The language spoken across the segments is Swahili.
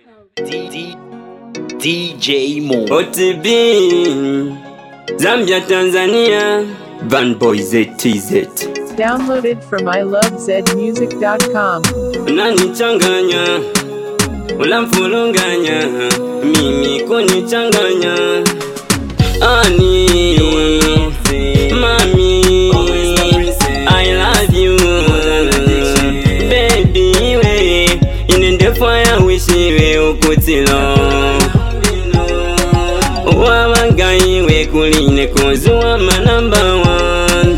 D- DJ Mo. OTB Zambia Tanzania Van Boy ZTZ Downloaded from ilovezmusic.com. unanichanganya ulamfulunganya mimi kunichanganya ani mami I love you baby we inendefa ya wishiwe ukutilo wabangayiwe kuline kozuwa manamba one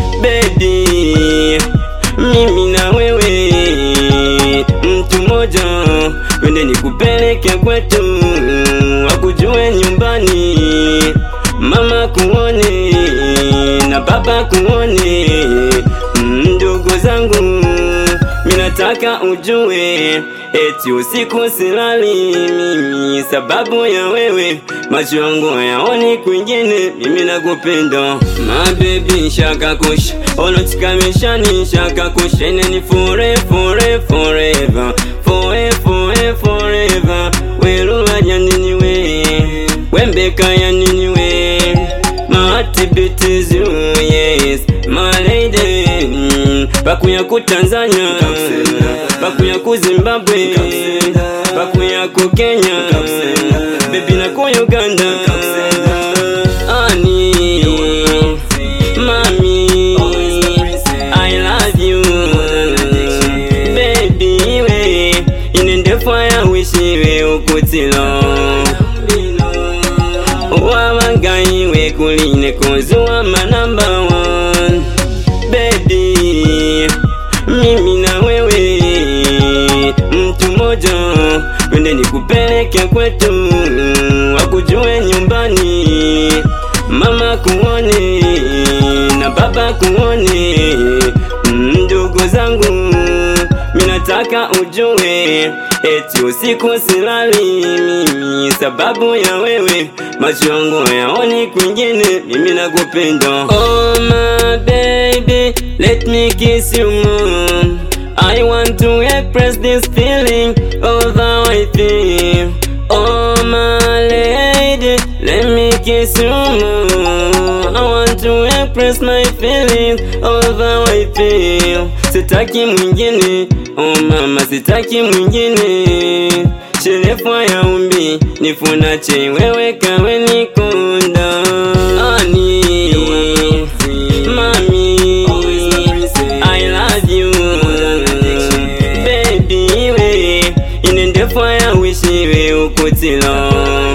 baby mimi na wewe mtu moja twende nikupeleke kwetu wakujue nyumbani mama kuone na baba kuone ndugu zangu minataka ujue eti usiku silali mimi sababu ya wewe macho yangu hayaoni kwingine mimi nakupenda mabebi shakakush olotikamishani shakakush eneni fore fore forever fore fore forever weluwaja nini we wembeka ya nini we matibitizu yes my lady mm, bakuya ku tanzania bakuya ku zimbabwe bakuya ku kenya bebi na ku uganda ani mami i love you baby we inendefa ya wishiwe ukutilo wabangayiwe kuline kozuwa manamba one baby mimi na wewe mtu moja twende nikupeleke kwetu wakujue nyumbani mama kuone na baba kuone ndugu zangu minataka ujue eti usiku silali mimi sababu ya wewe macho yangu hayaoni kwingine mimi nakupenda oh my baby let me kiss you more I want to express this feeling of how I feel oh my lady let me kiss you more I want to express my feelings of how I feel sitaki mwingine oh mama sitaki mwingine sherefwa ya umbi nifunache wewe kawe nikunda ani mami I love you baby we inendefa ya wishiwe ukutilo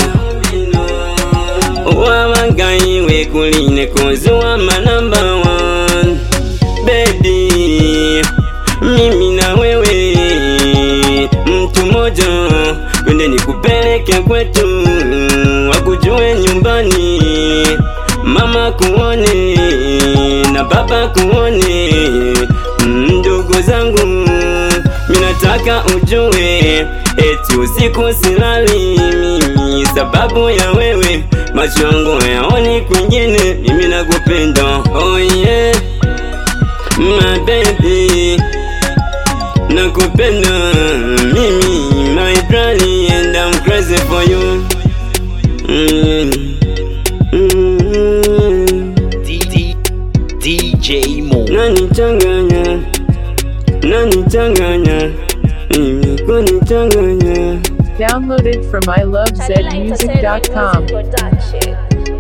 wabangayiwe kuline kozuwa manamba one baby mimi na wewe mtu moja twende nikupeleke kwetu wakujue nyumbani mama kuone na baba kuone ndugu zangu minataka ujue eti usiku silali mimi sababu ya wewe macho yangu hayaoni kwingine mimi nakupenda oh yeah my baby nakupenda mimi my darling and I'm crazy for you mm. Mm. D- D- DJ Mo. nanichanganya nanichanganya mimi kunichanganya Downloaded from Satellite ilovezmusic.com. Production.